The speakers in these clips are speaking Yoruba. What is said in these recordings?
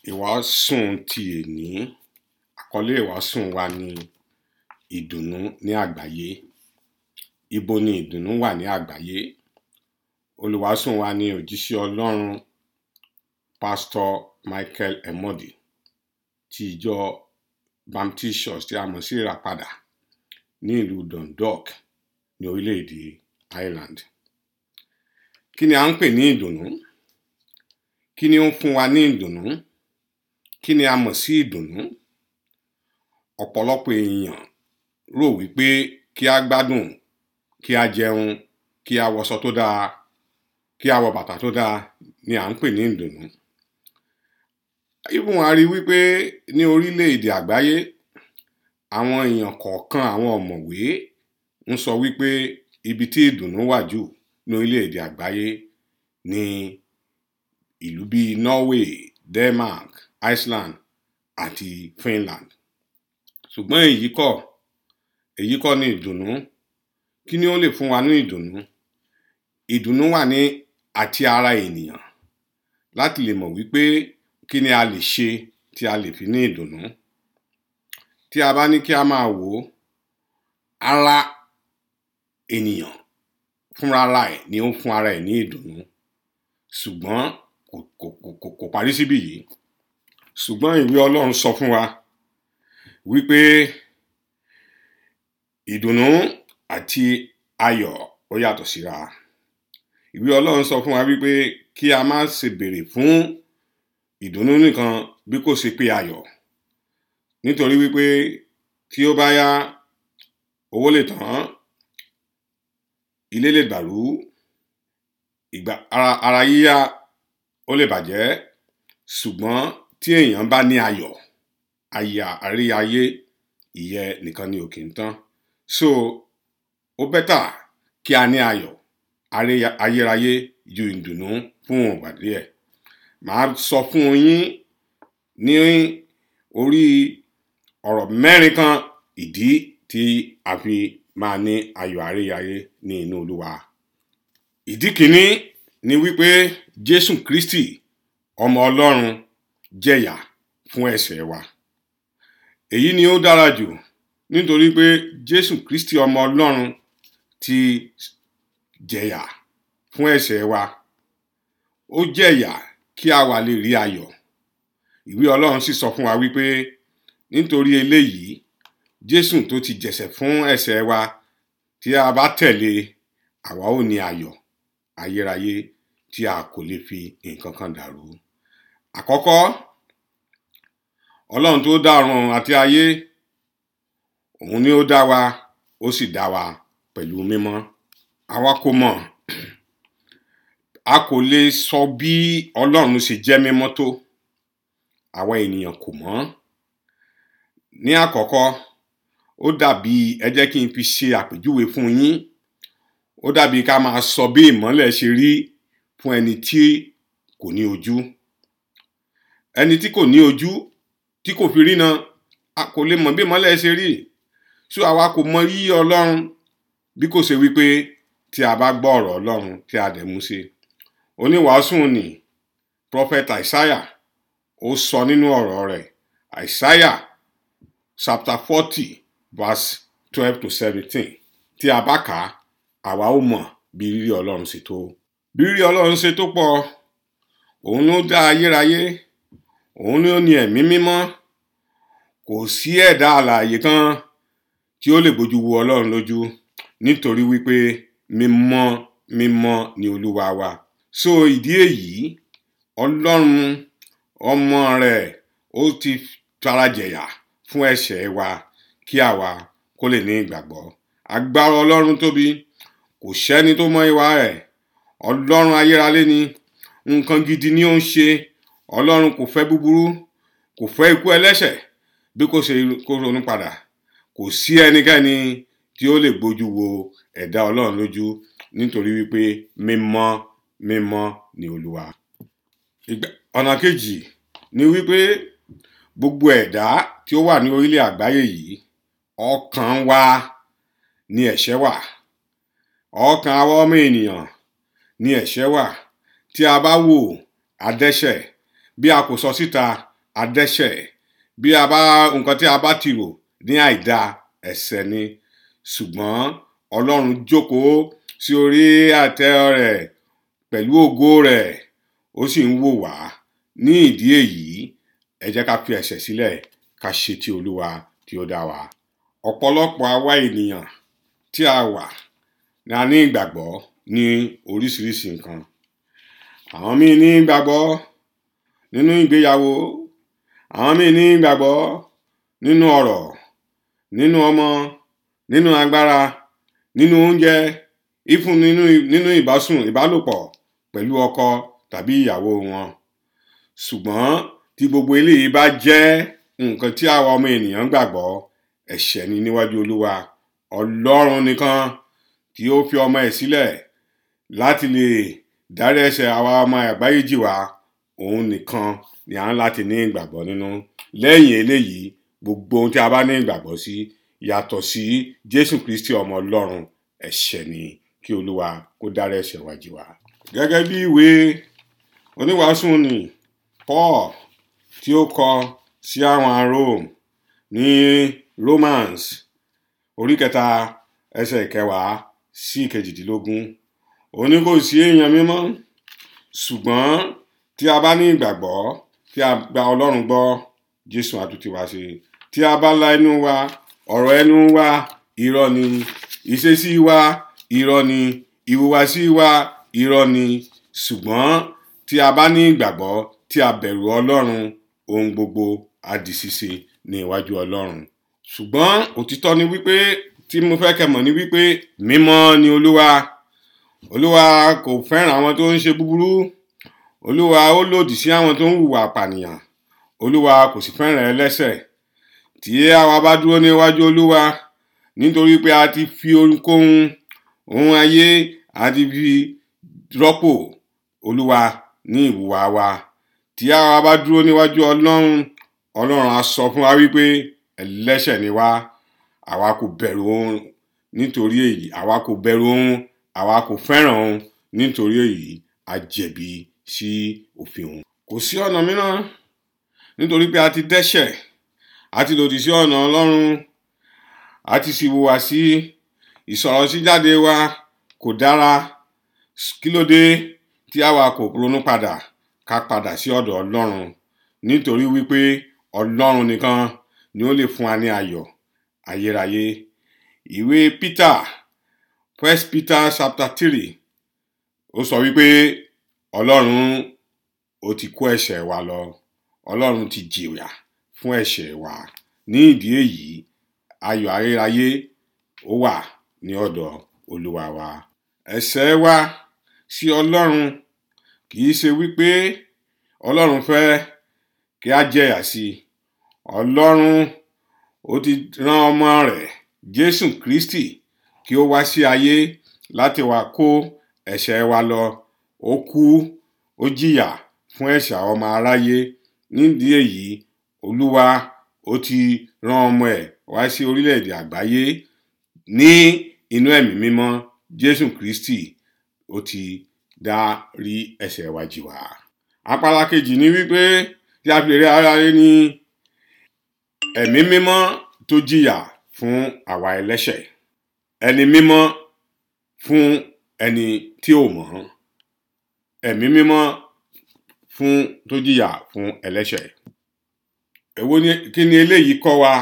Ìwàásùn ti èní àkọ́lé ìwàásùn wa ni ìdùnnú ní àgbáyé. Ibo ni ìdùnnú wà ní àgbáyé? Olùwàásùn wa ni òjíṣẹ́ Ọlọ́run Pastor Michael Emodi ti ìjọ Baptist Church tí a mọ̀ sí Ìràpadà ní ìlú Dundalk ní orílẹ̀-èdè Ireland. Kí ni à ń pè ní ìdùnnú? Kí ni ó ń fún wa ní ìdùnnú? Kí ni a mọ̀ sí ìdùnnú? Ọ̀pọ̀lọpọ̀ èèyàn rò wípé kí á gbádùn, kí á jẹun, kí á wọṣọ tó dáa, kí á wọ bàtà tó dáa ni à ń pè ní ìdùnnú. Even a rí wípé ní orílẹ̀-èdè àgbáyé àwọn èèyàn kọ̀ọ̀kan àwọn ọ̀mọ̀wé ń sọ wípé ibi tí ìdùnnú wà jù ní orílẹ̀-èdè àgbáyé ni ìlú bí Norway, Denmark, Iceland àti Finland. Ṣùgbọ́n èyí kọ́, èyí kọ́ ni ìdùnnú. Kí ni ó lè fún wa ní ìdùnnú? Ìdùnnú wà ní àti ara ènìyàn láti lè mọ̀ wípé kí ni a lè ṣe tí a lè fi ní ìdùnnú. Tí a bá ní kí a máa wò ó, ara ènìyàn fúnra ra ẹ̀ ni ó ń fún ara ẹ̀ ní ìdùnnú. Ṣùgbọ́n kò kò kò kò parí síbí yìí. Ṣùgbọ́n ìwé Ọlọ́run sọ fún wa wípé ìdùnnú àti ayọ̀ ó yàtọ̀ síra. Ìwé Ọlọ́run sọ fún wa wípé kí a má ṣe bèrè fún ìdùnnú nìkan bí kò ṣe pé ayọ̀. Nítorí wípé tí ó bá yá owó lè tán, ilé lè dàrú, ìgbà ara ara yíyá ó lè bàjẹ́. Ṣùgbọ́n tí èèyàn bá ní ayọ̀, aya àrí ayé ìyẹn nìkan ni ò kí ń tán. So ó better kí a ní ayọ̀ àrí ayérayé ju ìdùnnú fún ìgbà díẹ̀. Màá sọ fún yín ní orí ọ̀rọ̀ mẹ́rin kan ìdí tí a fi máa ní ayọ̀ àrí ayé ní inú Olúwa. Ìdí kìíní ni wípé Jésù Kristi ọmọ Ọlọ́run jẹ̀yà fún ẹ̀ṣẹ̀ wa. Èyí ni ó dára jù nítorí pé Jésù Kristi ọmọ Ọlọ́run ti jẹ̀yà fún ẹ̀ṣẹ̀ wa. Ó jẹ̀yà kí a wà lè rí ayọ̀. Ìwé Ọlọ́run sì sọ fún wa wípé nítorí eléyìí Jésù tó ti jẹ̀ṣẹ̀ fún ẹ̀ṣẹ̀ wa tí a bá tẹ̀lé àwa ó ní ayọ̀ ayérayé tí a kò lè fi nǹkan kan dàrú. Àkọ́kọ́, Ọlọ́run tó dá ọ̀run àti ayé, òun ni ó dá wa, ó sì dá wa pẹ̀lú mímọ́. Àwa kò mọ̀, a kò lè sọ bí Ọlọ́run ṣe jẹ́ mímọ́ tó. Àwa ènìyàn kò mọ̀. Ní àkọ́kọ́, ó dàbí ẹ jẹ́ kí n fi ṣe àpèjúwe fún yín. Ó dàbí ká máa sọ bí ìmọ́lẹ̀ ṣe rí fún ẹni tí kò ní ojú. Ẹni tí kò ní ojú tí kò fi rína, a kò lè mọ̀ bí ìmọ́lẹ̀ ṣe rí. So àwa kò mọ yíyí Ọlọ́run bí kò ṣe wípé tí a bá gbọ́ ọ̀rọ̀ Ọlọ́run tí a dẹ̀ mú ṣe. Oníwàásù ni Prophet Isaiah ó sọ nínú ọ̀rọ̀ rẹ̀. Isaiah chapter forty verse twelve to seventeen. Tí a bá kà á, àwa ó mọ̀ bí rírí Ọlọ́run ṣe tó. Bí rírí Ọlọ́run ṣe tó pọ̀, òun ló dá ayérayé, òun ló ní ẹ̀mí mímọ́. Kò sí ẹ̀dá alààyè kan tí ó lè bojú wo Ọlọ́run lójú nítorí wípé mímọ́ mímọ́ ni Olúwa wa. So ìdí èyí, Ọlọ́run ọmọ rẹ̀ ó ti farajẹ̀yà fún ẹ̀ṣẹ̀ wa kí àwa kó lè ní ìgbàgbọ́. Agbára Ọlọ́run tóbi, kò sẹ́ni tó mọ ìwà rẹ̀. Ọlọ́run ayérayé ni, nǹkan gidi ni ó ń ṣe. Ọlọ́run kò fẹ́ búburú, kò fẹ́ ikú ẹlẹ́ṣẹ̀ bí kò ṣe kó ronú padà. Kò sí ẹnikẹ́ni tí ó lè bojú wo ẹ̀dá Ọlọ́run lójú nítorí wípé mímọ́ mímọ́ ni Olúwa. Ìgbà ọ̀nà kejì ni wípé gbogbo ẹ̀dá tí ó wà ní orílẹ̀ àgbáyé yìí, ọkàn wa ni ẹ̀ṣẹ̀ wà. Ọkàn àwa ọmọ ènìyàn ni ẹ̀ṣẹ̀ wà. Tí a bá wò, a dẹ́ṣẹ̀. Bí a kò sọ síta, adẹ́ṣẹ̀ bí a bá nǹkan tí a bá ti rò ní àìda ẹ̀ṣẹ̀ ni ṣùgbọ́n ọlọ́run jókòó sí orí àtẹ rẹ̀ pẹ̀lú ògo rẹ̀ ó sì ń wò wá ní ìdí èyí ẹ jẹ́ ká fi ẹ̀ṣẹ̀ sílẹ̀ ká ṣe ti olúwa tí ó dá wa ọ̀pọ̀lọpọ̀ àwa ènìyàn tí a wà ní a ní ìgbàgbọ́ ní oríṣiríṣi nǹkan àwọn míì ní ìgbàgbọ́ nínú ìgbéyàwó àwọn míì ní ìgbàgbọ́ nínú ọ̀rọ̀ nínú ọmọ nínú agbára nínú oúnjẹ ìfún nínú nínú ìbásùn ìbálòpọ̀ pẹ̀lú ọkọ tàbí ìyàwó wọn ṣùgbọ́n tí gbogbo eléyìí bá jẹ́ nǹkan tí àwa ọmọ ènìyàn gbàgbọ́ ẹ̀ṣẹ̀ ni níwájú olúwa ọlọ́run nìkan tí ó fi ọmọ ẹ̀ sílẹ̀ láti lè dárí ẹ̀ṣẹ̀ àwa ọmọ àgbáyé jì wá òun nìkan ni à ń láti ní ìgbàgbọ́ nínú lẹ́yìn eléyìí gbogbo ohun tí a bá ní ìgbàgbọ́ sí yàtọ̀ sí jésù kristi ọmọ ọlọ́run ẹ̀ṣẹ̀ ni kí olúwa kó dárí ẹ̀ṣẹ̀ wa jì wá. gẹ́gẹ́ bí ìwé oníwàásù ni paul tí ó kọ sí àwọn rome ní romans orí kẹta ẹsẹ̀ ìkẹwàá sí ìkejìdínlógún ó ní kò sí èèyàn mímọ́ ṣùgbọ́n tí a bá ní ìgbàgbọ́ tí a gba ọlọ́run gbọ́ jésù àtúntì wá ṣe tí a bá la ẹnu wa ọ̀rọ̀ ẹnu wa irọ́ ni ìṣesí wa irọ́ ni ìhùwàsí wa irọ́ ni ṣùgbọ́n tí a bá ní ìgbàgbọ́ tí a bẹ̀rù ọlọ́run ohun gbogbo á di ṣíṣe ní iwájú ọlọ́run ṣùgbọ́n òtítọ́ ni wípé tí mo fẹ́ kẹ́ mọ̀ ni wípé mímọ́ ni olúwa olúwa kò fẹ́ràn àwọn tó ń ṣe búburú olúwa ó lòdì sí àwọn tó ń hùwà pànìyàn olúwa kò sì fẹ́ràn ẹlẹ́ṣẹ̀ tí àwa bá dúró níwájú olúwa nítorí pé a ti fi ohunkóhun ohun ayé a ti fi rọ́pò olúwa ní ìwùwà wa tí àwa bá dúró níwájú ọlọ́run ọlọ́run á sọ fún wa wípé ẹlẹ́ṣẹ̀ ni wá àwa kò bẹ̀rù òun nítorí èyí àwa kò bẹ̀rù òun àwa kò fẹ́ràn òun nítorí èyí a jẹ̀bi sí òfin òun. kò sí ọ̀nà mìíràn nítorí pé a ti dẹ́ṣẹ̀ a ti lòdì sí ọ̀nà ọlọ́run a ti sì hùwà sí ìsọ̀rọ̀ sí jáde wa kò dára kí ló dé tí àwa kò ronú padà ká padà sí ọ̀dọ̀ ọlọ́run nítorí wípé ọlọ́run nìkan ni ó lè fún wa ní ayọ̀ ayérayé ìwé Peter first Peter chapter three ó sọ wípé ọlọ́run ó ti kó ẹ̀ṣẹ̀ wa lọ ọlọ́run ti jìyà fún ẹ̀ṣẹ̀ wa ní ìdí èyí ayọ̀ ayérayé ó wà ní ọ̀dọ̀ olúwa wa ẹ̀ṣẹ̀ wa sí ọlọ́run kì í ṣe wípé ọlọ́run fẹ́ kí a jẹ̀yà sí i ọlọ́run ó ti rán ọmọ rẹ̀ jésù kristi kí ó wá sí ayé láti wá kó ẹ̀ṣẹ̀ wa lọ ó kú ó jìyà fún ẹ̀ṣẹ̀ ọmọ aráyé nídìí èyí olúwa ó ti rán ọmọ ẹ̀ wá sí orílẹ̀-èdè àgbáyé ní inú ẹ̀mí mímọ́ jésù kristi ó ti dárí ẹ̀ṣẹ̀ wa jì wá apala kejì ni wípé tí a fi rí aráyé ní ẹ̀mí mímọ́ tó jìyà fún àwa ẹlẹ́ṣẹ̀ ẹni mímọ́ fún ẹni tí ò mọ̀ ẹ̀mí mímọ́ fún tó jìyà fún ẹlẹ́ṣẹ̀ èwo ni kí ni eléyìí kọ́ wa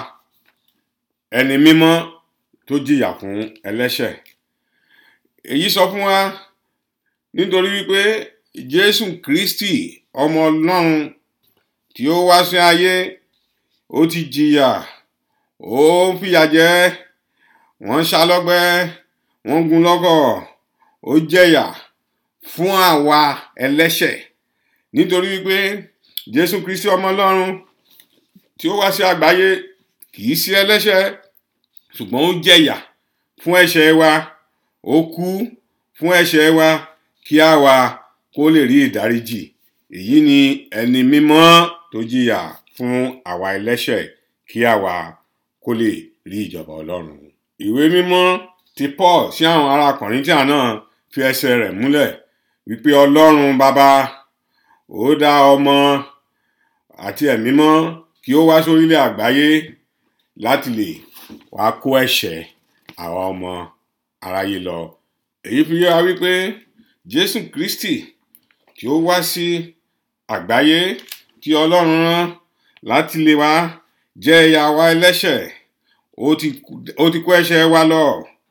ẹni mímọ́ tó jìyà fún ẹlẹ́ṣẹ̀ èyí sọ fún wa nítorí wípé Jésù Kristi ọmọ Ọlọ́run tí ó wá sí ayé ó ti jìyà ó ń fìyà jẹ wọ́n ṣá lọ́gbẹ́ wọ́n gún lọ́gọ̀ ó jẹ̀yà fún àwa ẹlẹ́ṣẹ̀ nítorí wípé Jésù Kristi ọmọ Ọlọ́run tí ó wá sí àgbáyé kì í sí ẹlẹ́ṣẹ̀ ṣùgbọ́n ó jẹ̀yà fún ẹ̀ṣẹ̀ wa ó kú fún ẹ̀ṣẹ̀ wa kí àwa kó lè rí ìdáríjì èyí ni ẹni mímọ́ tó jìyà fún àwa ẹlẹ́ṣẹ̀ kí àwa kó lè rí ìjọba Ọlọ́run. ìwé mímọ́ ti Paul sí àwọn ará Kọ̀ríńtíà náà fi ẹsẹ̀ rẹ̀ múlẹ̀ wípé Ọlọ́run bàbá ó dá ọmọ àti ẹ̀mí mọ́ kí ó wá sórílẹ̀ àgbáyé láti lè wá kó ẹ̀ṣẹ̀ àwa ọmọ aráyé lọ èyí fi yé wa wípé Jésù Kristi tí ó wá sí àgbáyé tí Ọlọ́run rán láti lè wá jẹ́ ìyà wa ẹlẹ́ṣẹ̀ ó ti kó ẹ̀ṣẹ̀ wa lọ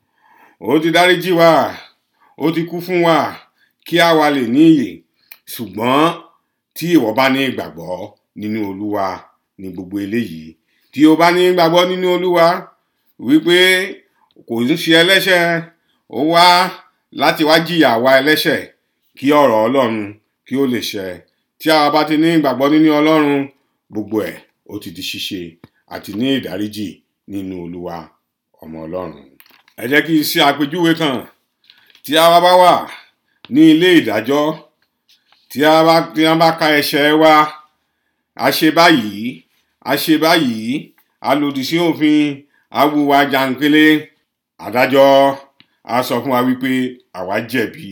ó ti dáríjì wá ó ti kú fún wa kí a wá lè ní ìyè ṣùgbọ́n tí ìwọ bá ní ìgbàgbọ́ nínú Olúwa ní gbogbo eléyìí tí o bá ní ìgbàgbọ́ nínú Olúwa wípé kò ń ṣe ẹlẹ́ṣẹ̀ ó wá láti wá jìyà wa ẹlẹ́ṣẹ̀ kí ọ̀rọ̀ Ọlọ́run kí ó lè ṣẹ tí a bá ti ní ìgbàgbọ́ nínú Ọlọ́run gbogbo ẹ̀ ó ti di ṣíṣe àti ní ìdáríjì nínú Olúwa ọmọ Ọlọ́run ẹ jẹ́ kí n ṣe àpèjúwe kan tí a bá wà ní ilé ìdájọ́ tí a bá tí a bá ka ẹ̀ṣẹ̀ wa a ṣe báyìí a ṣe báyìí a lòdì sí òfin a wùwà jàǹkélé adájọ́ a sọ fún wa wípé àwa jẹ̀bi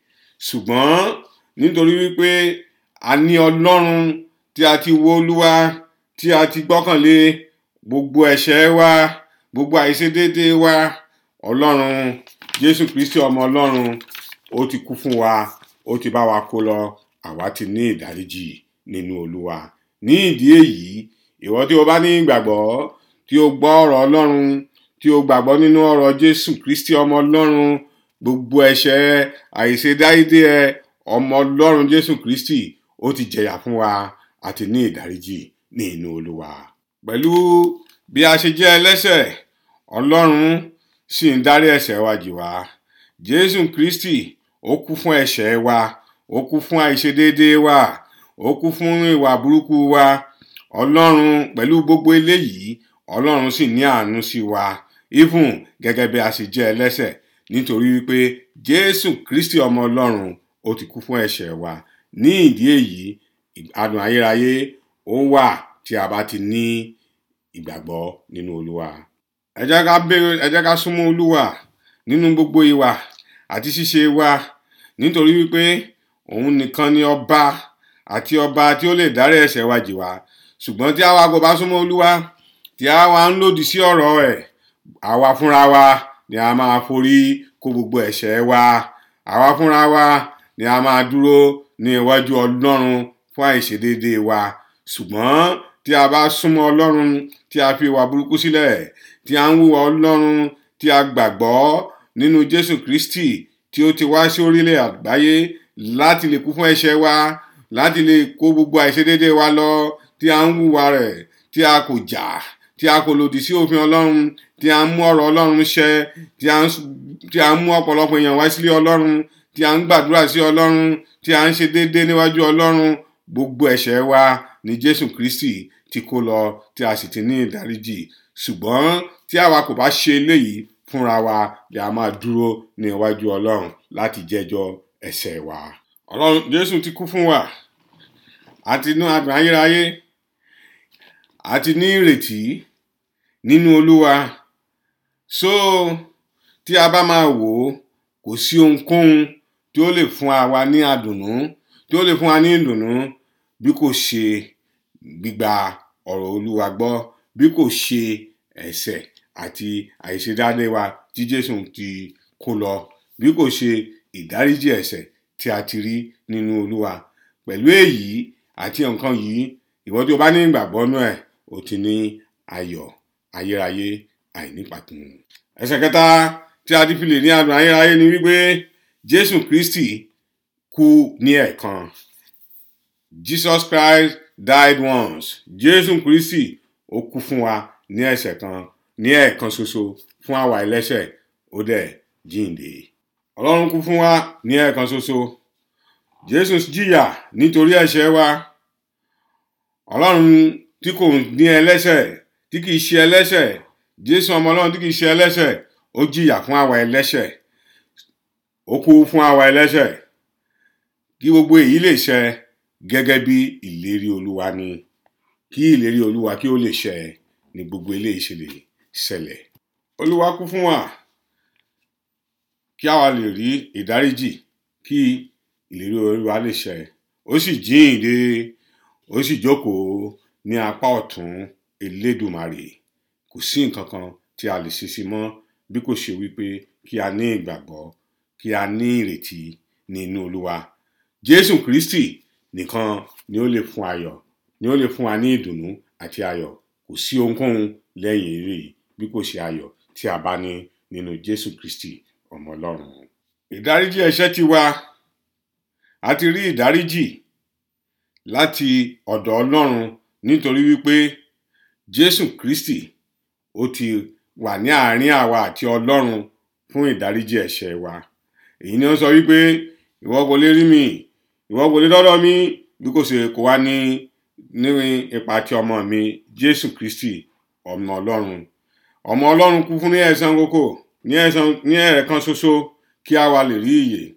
ṣùgbọ́n nítorí wípé a ní Ọlọ́run tí a ti wo Olúwa tí a ti gbọ́kànlé gbogbo ẹ̀ṣẹ̀ wa gbogbo àìṣedéédéé wa Ọlọ́run Jésù Kristi ọmọ Ọlọ́run ó ti kú fún wa ó ti bá wa kó lọ àwa ti ní ìdáríjì nínú Olúwa ní ìdí èyí ìwọ tí o bá ní ìgbàgbọ́ tí o gbọ́ ọ̀rọ̀ Ọlọ́run tí o gbàgbọ́ nínú ọ̀rọ̀ Jésù Kristi ọmọ Ọlọ́run gbogbo ẹ̀ṣẹ̀ àìṣedáédé ẹ ọmọ Ọlọ́run Jésù Kristi ó ti jẹ̀yà fún wa àti ní ìdáríjì ní inú Olúwa pẹ̀lú bí a ṣe jẹ́ ẹlẹ́ṣẹ̀ Ọlọ́run sì ń dárí ẹ̀ṣẹ̀ wa jì wá Jésù Kristi ó kú fún ẹ̀ṣẹ̀ wa ó kú fún àìṣedéédéé wa ó kú fún ìwà burúkú wa Ọlọ́run pẹ̀lú gbogbo eléyìí Ọlọ́run sì ní àánú sí wa even gẹ́gẹ́ bí a ṣe jẹ́ ẹlẹ́ṣẹ̀ nítorí wípé Jésù Kristi ọmọ Ọlọ́run ó ti kú fún ẹ̀ṣẹ̀ wa ní ìdí èyí adùn ayérayé ó wà tí a bá ti ní ìgbàgbọ́ nínú Olúwa ẹ jẹ́ ká béèrè ẹ jẹ́ ká súnmọ́ Olúwa nínú gbogbo ìwà àti ṣíṣe wa nítorí wípé òun nìkan ni ọba àti ọba tí ó lè dárí ẹ̀ṣẹ̀ wa jì wá ṣùgbọ́n tí àwa kò bá súnmọ́ Olúwa tí àwa ń lòdì sí ọ̀rọ̀ ẹ̀ àwa fúnra wa ni a máa forí kó gbogbo ẹ̀ṣẹ̀ wa àwa fúnra wa ni a máa dúró ní iwájú Ọlọ́run fún àìṣedéédéé wa ṣùgbọ́n tí a bá súnmọ́ Ọlọ́run tí a fi ìwà burúkú sílẹ̀ tí a ń hùwà Ọlọ́run tí a gbàgbọ́ nínú Jésù Kristi tí ó ti wá sí orílẹ̀ àgbáyé láti lè kú fún ẹ̀ṣẹ̀ wa láti lè kó gbogbo àìṣedéédéé wa lọ tí a ń hùwà rẹ̀ tí a kò jà tí a kò lòdì sí òfin Ọlọ́run tí a ń mú ọ̀rọ̀ Ọlọ́run ṣẹ tí a ń tí a ń mú ọ̀pọ̀lọpọ̀ èèyàn wá sílé Ọlọ́run tí a ń gbàdúrà sí Ọlọ́run tí a ń ṣe déédéé níwájú Ọlọ́run gbogbo ẹ̀ṣẹ̀ wa ni Jésù Kristi ti kó lọ tí a sì ti ní ìdáríjì ṣùgbọ́n tí àwa kò bá ṣe eléyìí fúnra wa ni a máa dúró ní iwájú Ọlọ́run láti jẹ́jọ́ ẹ̀ṣẹ̀ wa Ọlọ́run Jésù ti kú fún wa àti inú adùn ayérayé àti ní ìrètí nínú Olúwa so tí a bá máa wò ó kò sí ohunkóhun tí ó lè fún wa ní àdùnnú tí ó lè fún wa ní ìdùnnú bí kò ṣe gbígba ọ̀rọ̀ Olúwa gbọ́ bí kò ṣe ẹ̀ṣẹ̀ àti àìṣedáadé wa tí Jésù ti kó lọ bí kò ṣe ìdáríjì ẹ̀ṣẹ̀ tí a ti rí nínú Olúwa pẹ̀lú èyí àti nǹkan yìí ìwọ tí o bá ní ìgbàgbọ́ nú ẹ̀ o ti ní ayọ̀ ayérayé àìnípàkún. ẹsẹ̀ kẹta tí a ti fi lè ní adùn ayérayé ni wípé Jésù Kristi kú ní ẹ̀ẹ̀kan Jesus Christ died once Jésù Kristi ó kú fún wa ní ẹ̀ṣẹ̀ kan ní ẹ̀ẹ̀kan ṣoṣo fún àwa ẹlẹ́ṣẹ̀ ó dẹ̀ jíǹde Ọlọ́run kú fún wa ní ẹ̀ẹ̀kan ṣoṣo Jésù jìyà nítorí ẹ̀ṣẹ̀ wa Ọlọ́run tí kò ní ẹlẹ́ṣẹ̀ tí kìí ṣe ẹlẹ́ṣẹ̀ Jésù ọmọ Ọlọ́run tí kìí ṣe ẹlẹ́ṣẹ̀ ó jìyà fún àwa ẹlẹ́ṣẹ̀ ó kú fún àwa ẹlẹ́ṣẹ̀ kí gbogbo èyí lè ṣẹ gẹ́gẹ́ bí ìlérí Olúwa ni kí ìlérí Olúwa kí ó lè ṣẹ ní gbogbo eléyìí ṣe lè ṣẹlẹ̀ Olúwa kú fún wa kí àwa lè rí ìdáríjì kí ìlérí Olúwa lè ṣẹ ó sì jíǹde ó sì jókòó ní apá ọ̀tún elédùmarè kò sí nǹkan kan tí a lè ṣe sí mọ́ bí kò ṣe wípé kí a ní ìgbàgbọ́ kí a ní ìrètí ní inú olúwa jésù kristi nìkan ni ó lè fún ayọ̀ ni ó lè fún wa ní ìdùnnú àti ayọ̀ kò sí ohunkóhun lẹ́yìn eléyìí bí kò ṣe ayọ̀ tí a bá ní nínú jésù kristi ọmọ ọlọ́run ìdáríjì ẹ̀ṣẹ̀ ti wá a ti rí ìdáríjì láti ọ̀dọ̀ ọlọ́run nítorí wípé jésù kristi ó ti wà ní àárín àwa àti ọlọ́run fún ìdáríjì ẹ̀ṣẹ̀ wa èyí ni ó sọ wípé ìwọ kò lè rí mi ìwọ kò lè dọ́dọ̀ mi bí kò ṣe kó wá ní ní ipa ti ọmọ mi jésù kristi ọmọ ọlọ́run ọmọ ọlọ́run kú fún ní ẹ̀san kókò ní ẹ̀san ní ẹ̀ẹ̀kan ṣoṣo kí a wá lè rí ìyè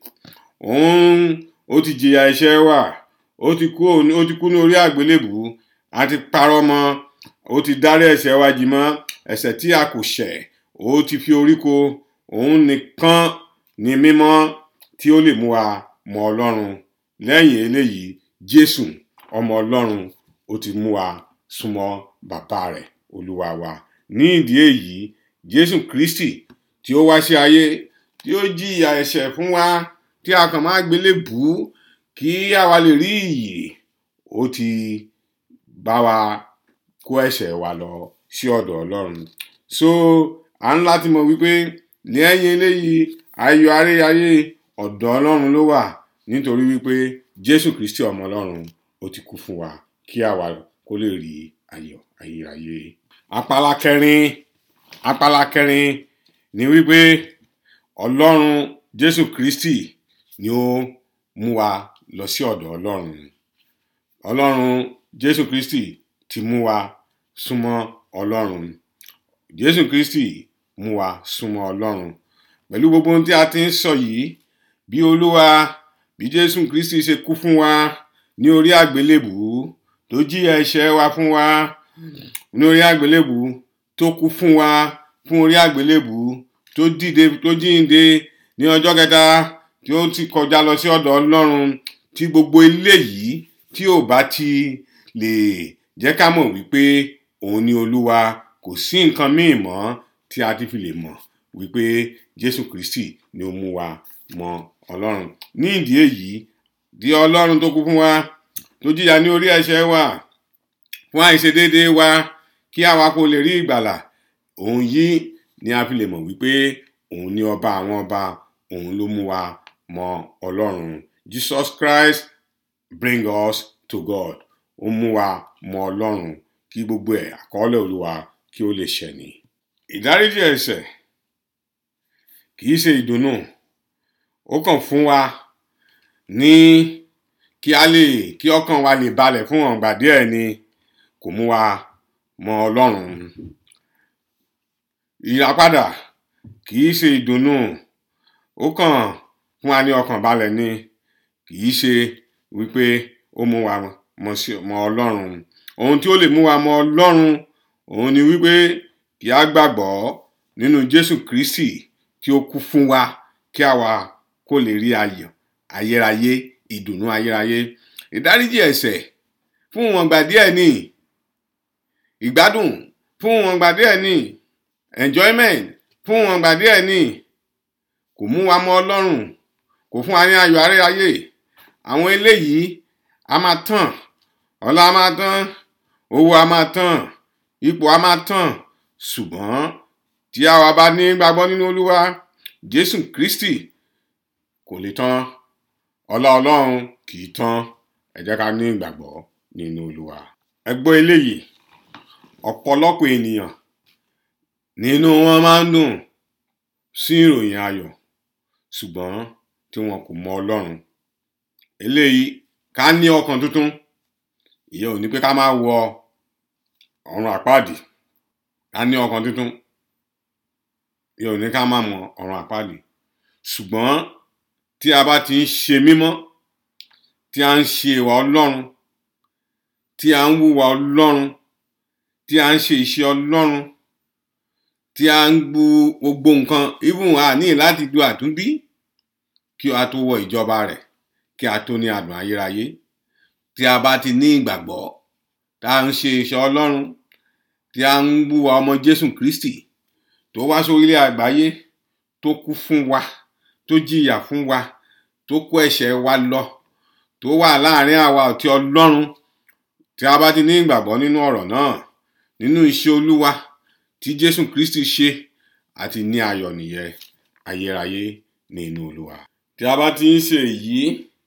òun ó ti jìyà ẹ̀ṣẹ̀ wa ó ti kú ó ti kú ní orí àgbélébùú a ti parọ́ mọ́ ó ti dárí ẹ̀ṣẹ̀ wa jì mọ́ ẹ̀ṣẹ̀ tí a kò ṣẹ̀ ó ti fi orí ko òun nìkan ni mímọ́ tí ó lè mú wa mọ ọlọ́run lẹ́yìn eléyìí jésù ọmọ ọlọ́run ó ti mú wa súnmọ́ bàbá rẹ̀ olúwa wa ní ìdí èyí jésù kristi tí ó wá sí ayé tí ó jìyà ẹ̀ṣẹ̀ fún wa tí a kàn máa gbélé bù ú kí àwa lè rí ìyè ó ti bá wa kó ẹ̀ṣẹ̀ wa lọ sí ọ̀dọ̀ ọlọ́run so à ń láti mọ̀ wípé lẹ́yìn eléyìí ayọ̀ aréyayé ọ̀dọ̀ ọlọ́run ló wà nítorí wípé jésù kristi ọmọ ọlọ́run ó ti kú fún wa kí àwa kó lè rí ayọ̀ ayérayé apala kẹrin apala kẹrin ni wípé ọlọ́run jésù kristi ni ó mú wa lọ sí ọ̀dọ̀ ọlọ́run ọlọ́run jésù kristi ti mú wa súnmọ́ ọlọ́run jésù kristi mú wa súnmọ́ ọlọ́run pẹ̀lú gbogbo ohun tí a ti ń sọ yìí bí olúwa bí jésù kristi ṣe kú fún wa ní orí àgbélébùú tó jìyà ẹ̀ṣẹ̀ wa fún wa ní orí àgbélébùú tó kú fún wa fún orí àgbélébùú tó dìde tó jíǹde ní ọjọ́ kẹta tí ó ti kọjá lọ sí ọ̀dọ̀ ọlọ́run tí gbogbo eléyìí tí ò bá ti lè jẹ́ ká mọ̀ wípé òun ni olúwa kò sí nǹkan míì mọ́ tí a ti fi lè mọ̀ wípé jésù kristi ni ó mú wa mọ ọlọ́run ní ìdí èyí di ọlọ́run tó kú fún wa tó jìyà ní orí ẹ̀ṣẹ̀ wa fún àìṣedéédéé wa kí àwa kó lè rí ìgbàlà òun yìí ni a fi lè mọ̀ wípé òun ni ọba àwọn ọba òun ló mú wa mọ ọlọ́run jesus christ bring us to god ó mú wa mọ ọlọ́run kí gbogbo ẹ̀ àkọọ́lẹ̀ olúwa kí ó lè ṣẹ ni ìdáríjì ẹ̀ṣẹ̀ kì í ṣe ìdùnnú ó kàn fún wa ní kí a lè kí ọkàn wa lè balẹ̀ fún ọ̀ǹgbà díẹ̀ ni kò mú wa mọ ọlọ́run ìyàpadà kì í ṣe ìdùnnú ó kàn fún wa ní ọkàn balẹ̀ ni kì í ṣe wípé ó mú wa mọ sí mọ ọlọ́run ohun tí ó lè mú wa mọ ọlọ́run òun ni wípé kí a gbàgbọ́ nínú jésù kristi tí ó kú fún wa kí àwa kó lè rí ayọ̀ ayérayé ìdùnnú ayérayé ìdáríjì ẹ̀ṣẹ̀ fún wọn gbà díẹ̀ ní ìgbádùn fún wọn gbà díẹ̀ ní enjoyment fún wọn gbà díẹ̀ ní kò mú wa mọ ọlọ́run kò fún wa ní ayọ̀ ayérayé àwọn eléyìí a máa tàn ọlá a máa tán owó a máa tán ipò a máa tán ṣùgbọ́n tí àwa bá ní gbàgbọ́ nínú olúwa jésù kristi kò lè tán ọlá ọlọ́run kì í tán ẹ jẹ́ ká ní ìgbàgbọ́ nínú olúwa ẹ gbọ́ eléyìí ọ̀pọ̀lọpọ̀ ènìyàn nínú wọn máa ń dùn sí ìròyìn ayọ̀ ṣùgbọ́n tí wọn kò mọ ọlọ́run eléyìí ká ní ọkàn tuntun ìyẹn ò ní pé ká máa wọ ọ̀run àpáàdì ká ní ọkàn tuntun ìyẹn ò ní ká máa mọ ọ̀run àpáàdì ṣùgbọ́n tí a bá ti ń ṣe mímọ́ tí a ń ṣe ìwà ọlọ́run tí a ń wúwa ọlọ́run tí a ń ṣe iṣẹ́ ọlọ́run tí a ń gbu gbogbo nǹkan even a ní láti du àtúnbí kí a tó wọ ìjọba rẹ̀ kí a tó ní adùn ayérayé tí a bá ti ní ìgbàgbọ́ tá à ń ṣe iṣẹ́ Ọlọ́run tí a ń wúwa ọmọ Jésù Kristi tó wá sórílẹ̀ àgbáyé tó kú fún wa tó jìyà fún wa tó kó ẹ̀ṣẹ̀ wa lọ tó wà láàrin àwa àti Ọlọ́run tí a bá ti ní ìgbàgbọ́ nínú ọ̀rọ̀ náà nínú iṣẹ́ Olúwa tí Jésù Kristi ṣe àti ní ayọ̀ nìyẹn ayérayé ní inú Olúwa. tí a bá ti ń ṣe èyí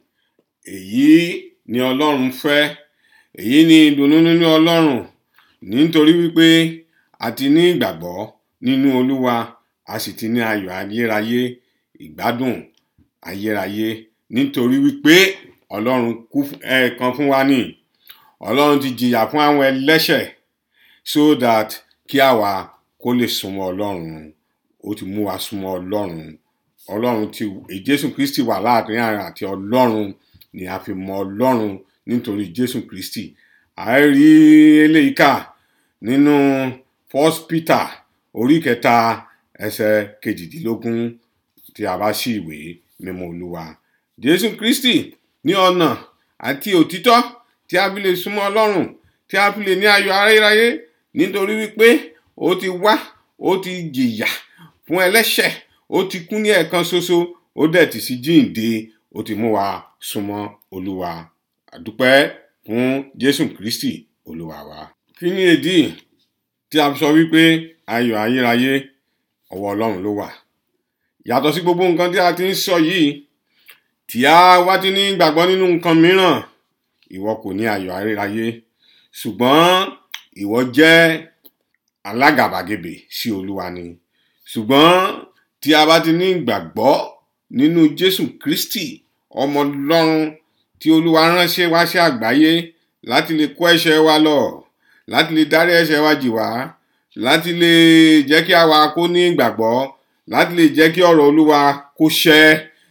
èyí ni Ọlọ́run fẹ́ èyí ni ìdùnnú nínú Ọlọ́run nítorí wípé a ti ní ìgbàgbọ́ nínú Olúwa a sì ti ní ayọ̀ ayérayé ìgbádùn ayérayé nítorí wípé Ọlọ́run kú ẹ̀ẹ̀kan fún wa ní Ọlọ́run ti jìyà fún àwọn ẹlẹ́ṣẹ̀ so that kí àwa kó lè súnmọ́ Ọlọ́run ó ti mú wa súnmọ́ Ọlọ́run Ọlọ́run ti Jésù Kristi wà láàrin àrùn àti Ọlọ́run ni a fi mọ Ọlọ́run nítorí Jésù Kristi a rí eléyìí kà nínú First Peter orí kẹta ẹsẹ̀ kejìdínlógún tí a bá ṣí ìwé mímọ́ Olúwa Jésù Kristi ní ọ̀nà àti òtítọ́ tí a fi lè súnmọ́ Ọlọ́run tí a fi lè ní ayọ̀ ayérayé nítorí wípé ó ti wá ó ti jìyà fún ẹlẹ́ṣẹ̀ ó ti kú ní ẹ̀ẹ̀kan ṣoṣo ó dẹ̀ ti sí jíǹde ó ti mú wa súnmọ́ Olúwa àdúpẹ́ fún Jésù Kristi Olúwa wa. kí ni èdè tí a sọ wípé ayọ̀ ayérayé ọwọ́ Ọlọ́run ló wà yàtọ̀ sí gbogbo nǹkan tí a ti ń sọ yìí tí a wá ti ní ìgbàgbọ́ nínú nǹkan mìíràn ìwọ kò ní ayọ̀ ayérayé ṣùgbọ́n ìwọ jẹ́ alágàbàgebè sí Olúwa ni ṣùgbọ́n tí a bá ti ní ìgbàgbọ́ nínú Jésù Kristi ọmọ Ọlọ́run tí Olúwa ránṣẹ́ wá sí àgbáyé láti lè kó ẹ̀ṣẹ̀ wa lọ láti lè dárí ẹ̀ṣẹ̀ wa jì wá láti lè jẹ́ kí àwa kó ní ìgbàgbọ́ láti lè jẹ́ kí ọ̀rọ̀ Olúwa kó ṣẹ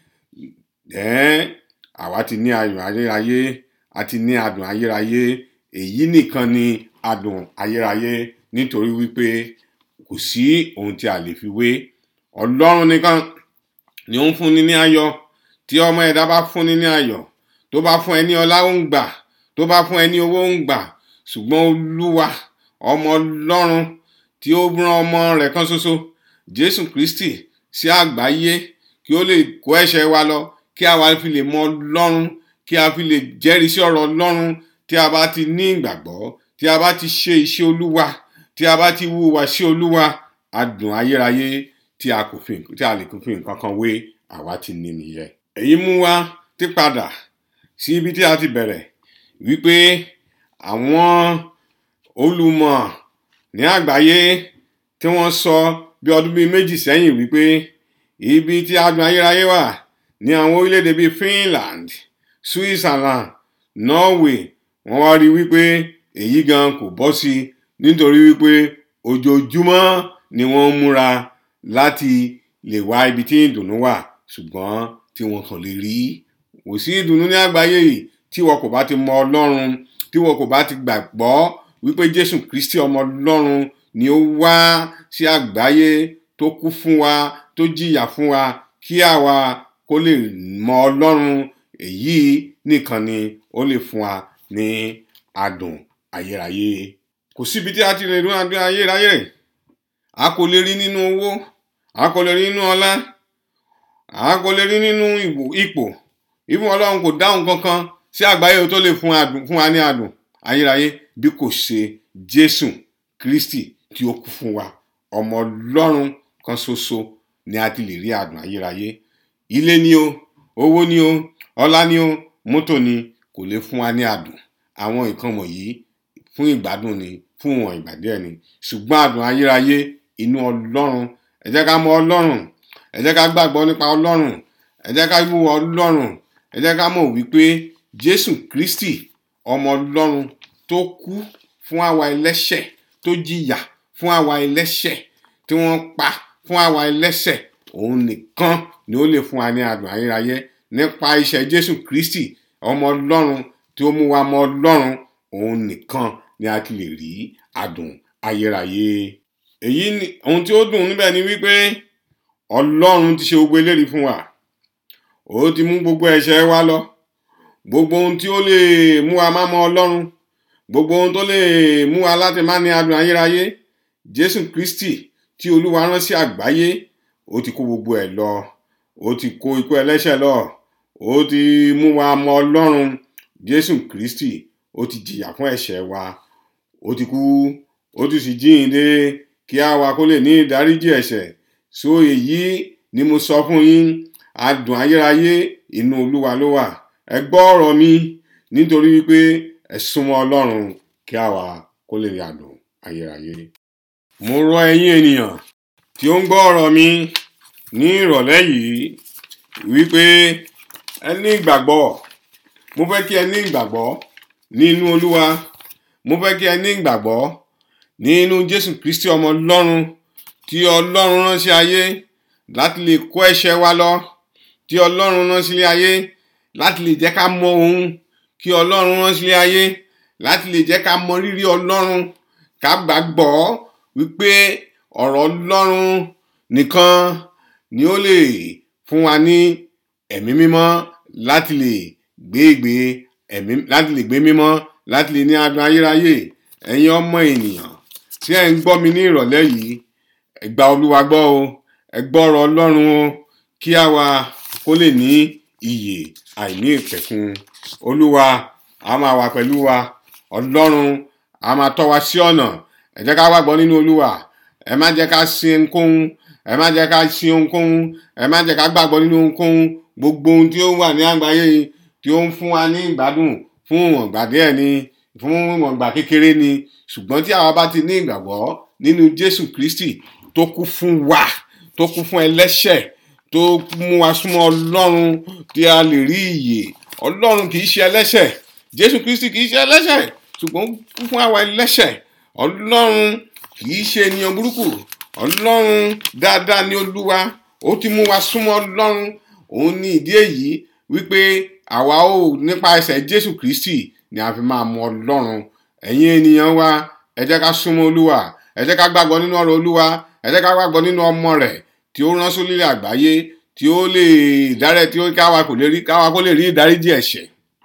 ẹ̀ẹ́n àwa ti ní ayọ̀ ayérayé àti ní adùn ayérayé èyí nìkan ni adùn ayérayé nítorí wípé kò sí ohun tí a lè fi wé Ọlọ́run nìkan ni ó ń fúnni ní ayọ̀ tí ọmọ ẹ̀dá bá fúnni ní ayọ̀ tó bá fún ẹ ní ọlá ó ń gbà tó bá fún ẹ ní owó ó ń gbà ṣùgbọ́n Olúwa ọmọ Ọlọ́run tí ó rán ọmọ rẹ̀ kan ṣoṣo Jésù Kristi sí àgbáyé kí ó lè kó ẹ̀ṣẹ̀ wa lọ kí àwa fi lè mọ Ọlọ́run kí a fi lè jẹ́rìí sí ọ̀rọ̀ Ọlọ́run tí a bá ti ní ìgbàgbọ́ tí a bá ti ṣe iṣẹ́ Olúwa tí a bá ti wúwa sí Olúwa adùn ayérayé tí a kò fi tí a lè kò fi nǹkan kan wé àwa ti ní nìyẹn. èyí mú wa ti padà sí ibi tí a ti bẹ̀rẹ̀ wípé àwọn olùmọ̀ ní àgbáyé tí wọ́n sọ bí ọdún bíi méjì sẹ́yìn wípé ibi tí adùn ayérayé wà ní àwọn orílẹ̀-èdè bíi Finland Switzerland Norway wọ́n wá rí wípé èyí gan kò bọ́ sí nítorí wípé ojoojúmọ́ ni wọ́n ń múra láti lè wá ibi tí ìdùnnú wà ṣùgbọ́n tí wọ́n kàn lè rí kò sí ìdùnnú ní àgbáyé yìí tí wọn kò bá ti mọ Ọlọ́run tí wọn kò bá ti gbàgbọ́ wípé Jésù Kristi ọmọ Ọlọ́run ni ó wá sí àgbáyé tó kú fún wa tó jìyà fún wa kí àwa kó lè mọ Ọlọ́run èyí nìkan ni ó lè fún wa ní adùn ayérayé kò síbi tí a ti lè rí adùn ayérayé a kò lè rí nínú owó a kò lè rí nínú ọlá a kò lè rí nínú ipò ìfún Ọlọ́run kò dáhùn kankan sí àgbáyé tó lè fún adùn fún wa ní adùn ayérayé bí kò ṣe Jésù Kristi tí ó kú fún wa ọmọ Ọlọ́run kan ṣoṣo ni a ti lè rí adùn ayérayé ilé ni o owó ni o ọlá ni o mọ́tò ni kò lè fún wa ní adùn àwọn nǹkan wọ̀nyí fún ìgbádùn ni fún wọn ìgbà díẹ̀ ni ṣùgbọ́n adùn ayérayé inú Ọlọ́run ẹ jẹ́ ká mọ Ọlọ́run ẹ jẹ́ ká gbàgbọ́ nípa Ọlọ́run ẹ jẹ́ ká wúwo Ọlọ́run ẹ jẹ́ ká mọ̀ wípé Jésù Kristi ọmọ Ọlọ́run tó kú fún àwa ẹlẹ́ṣẹ̀ tó jìyà fún àwa ẹlẹ́ṣẹ̀ tí wọ́n pa fún àwa ẹlẹ́ṣẹ̀ òun nìkan ni ó lè fún wa ní adùn ayérayé nípa iṣẹ́ Jésù Kristi ọmọ Ọlọ́run tí ó mú wa mọ Ọlọ́run òun nìkan ni a ti lè rí adùn ayérayé èyí ni ohun tí ó dùn níbẹ̀ ni wípé Ọlọ́run ti ṣe gbogbo eléyìí fún wa ó ti mú gbogbo ẹ̀ṣẹ̀ wa lọ gbogbo ohun tí ó lè mú wa má mọ ọlọ́run gbogbo ohun tó lè mú wa láti má ní adùn ayérayé jésù kristi tí olúwa rán sí àgbáyé ó ti kó gbogbo ẹ̀ lọ ó ti kó ikú ẹlẹ́ṣẹ̀ lọ ó ti mú wa mọ ọlọ́run jésù kristi ó ti jìyà fún ẹ̀ṣẹ̀ wa ó ti kú ó ti sì jíǹde kí àwa kó lè ní ìdáríjì ẹ̀ṣẹ̀ so èyí ni mo sọ fún yín adùn ayérayé inú olúwa ló wà ẹ gbọ́ ọ̀rọ̀ mi nítorí wípé ẹ súnmọ́ ọlọ́run kí àwa kó lè rí adùn ayérayé. mo rọ ẹ̀yin ènìyàn tí ó ń gbọ́ ọ̀rọ̀ mi ní ìrọ̀lẹ́ yìí wípé ẹ ní ìgbàgbọ́ mo fẹ́ kí ẹ ní ìgbàgbọ́ nínú olúwa mo fẹ́ kí ẹ ní ìgbàgbọ́ nínú jésù kristi ọmọ ọlọ́run tí ọlọ́run rán sí ayé láti lè kó ẹ̀ṣẹ̀ wa lọ tí ọlọ́run rán sílé ayé láti lè jẹ́ ká mọ òun kí ọlọ́run rán sílé ayé láti lè jẹ́ ká mọ rírì ọlọ́run ká gbàgbọ́ wípé ọ̀rọ̀ ọlọ́run nìkan ni ó lè fún wa ní ẹ̀mí mímọ́ láti lè gbé ìgbé ẹ̀mí láti lè gbé mímọ́ láti lè ní adùn ayérayé ẹ̀yin ọmọ ènìyàn tí ẹ̀ ń gbọ́ mi ní ìrọ̀lẹ́ yìí ẹ gba olúwa gbọ́ o ẹ gbọ́ ọ̀rọ̀ ọlọ́run o kí àwa kó lè ní iyè àìní ìpẹ̀kun olúwa a máa wà pẹ̀lú wa ọlọ́run a máa tọ́ wa sí ọ̀nà ẹ jẹ́ ká wàgbọ́ nínú olúwa ẹ má jẹ́ ká sin ohunkóhun ẹ má jẹ́ ká sin ohunkóhun ẹ má jẹ́ ká gbàgbọ́ nínú ohunkóhun gbogbo ohun tí ó wà ní àgbáyé tí ó ń fún wa ní ìgbádùn fún ìwọ̀ngbà díẹ̀ ni fún ìwọ̀ngbà kékeré ni ṣùgbọ́n tí àwa bá ti ní ìgbàgbọ́ nínú jésù kristi tó kú fún wa tó kú fún ẹlẹ́ṣẹ̀ tó mú wa súnmọ́ ọlọ́run tí a lè rí ìyè ọlọ́run kì í ṣe ẹlẹ́ṣẹ̀ jésù kristi kì í ṣe ẹlẹ́ṣẹ̀ ṣùgbọ́n kú fún àwa ẹlẹ́ṣẹ̀ ọlọ́run kì í ṣe ènìyàn burúkú ọlọ́run dáadáa ni olúwa ó ti mú wa súnmọ́ ọlọ́run òun ní ìdí èyí wípé àwa ò nípa ẹsẹ̀ jésù kristi ni a fi máa mọ ọlọ́run ẹ̀yin ènìyàn wa ẹ jẹ́ ká súnmọ́ olúwa ẹ jẹ́ ká gbàgbọ́ nínú ọ̀rọ̀ olúwa ẹ jẹ́ ká gbàgbọ́ nínú ọmọ rẹ̀ tí ó rán sólílẹ̀ àgbáyé tí ó lè dárẹ̀ tí ó káwa kò lè rí káwa kó lè rí ìdáríjì ẹ̀ṣẹ̀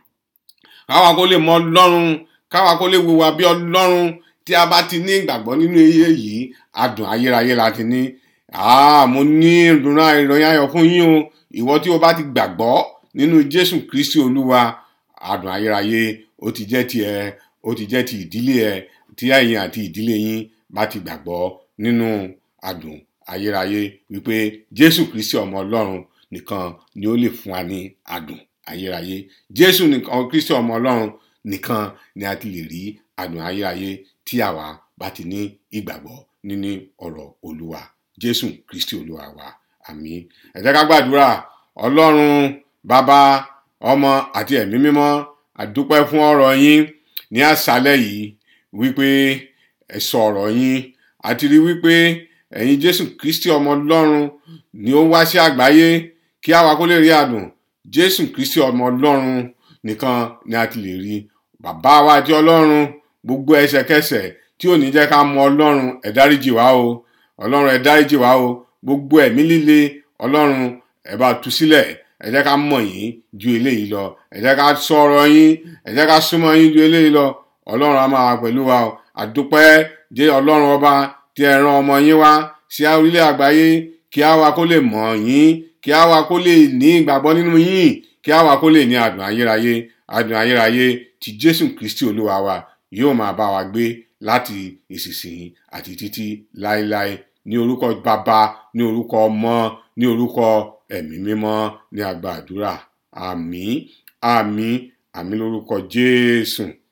káwa kó lè mọ ọlọ́run káwa kó lè wùwà bí ọlọ́run tí a bá ti ní ìgbàgbọ́ nínú iye yìí adùn ayérayé la ti ní mo ní ìdùnnú ìròyìn ayọ̀ fún yín o ìwọ tí o bá ti gbàgbọ́ nínú jésù kristi olúwa adùn ayérayé ó ti jẹ́ tiẹ̀ ó ti jẹ́ ti ìdílé ẹ tí ẹ̀yin àti ìdílé yín bá ti gbàgbọ́ nínú adùn ayérayé wípé jésù kristi ọmọ ọlọ́run nìkan ni ó lè fún wa ní adùn ayérayé jésù nìkan kristi ọmọ ọlọ́run nìkan ni a ti lè rí adùn ayérayé tí àwa bá ti ní ìgbàgbọ́ nínú ọ̀rọ̀ olúwa jésù kristi olúwa wa àmín ẹ jẹ́ ká gbàdúrà ọlọ́run bàbá ọmọ àti ẹ̀mí mímọ́ àdúpẹ́ fún ọ̀rọ̀ yín ní àṣálẹ́ yìí wípé ẹ sọ ọ̀rọ̀ yín àti rí wípé ẹ̀yin jésù kristi ọmọ ọlọ́run ni ó wá sí àgbáyé kí àwa kó lè rí àdùn jésù kristi ọmọ ọlọ́run nìkan ni a ti lè rí bàbá wa àti ọlọ́run gbogbo ẹ̀ṣẹ̀kẹ́ṣẹ̀ tí ò ní jẹ́ ká mọ ọlọ́run ẹ dáríjì wá o ọlọ́run ẹ dáríjì wá o gbogbo ẹ̀mí líle ọlọ́run ẹ bá tú sílẹ̀ ẹ jẹ́ ká mọ̀ yín ju eléyìí lọ ẹ jẹ́ ká sọ̀rọ̀ yín ẹ jẹ́ ká súnmọ́ yín ju eléyìí lọ ọlọ́run á máa wà pẹ̀lú wa o àdúpẹ́ jẹ́ ọlọ́run ọba tí ẹ rán ọmọ yín wá sí orílẹ̀ àgbáyé kí á wa kó lè mọ̀ yín kí á wa kó lè ní ìgbàgbọ́ nínú yín kí á wa kó lè ní adùn ayérayé adùn ayérayé tí jésù kristi olúwa wa yóò máa bá wa gbé láti ìsinsìnyí àti títí láéláé ní orúkọ bàbá ní orúkọ ọmọ ní orúkọ ẹ̀mí mímọ́ ní àgbà àdúrà àmín àmín àmín lórúkọ jésù.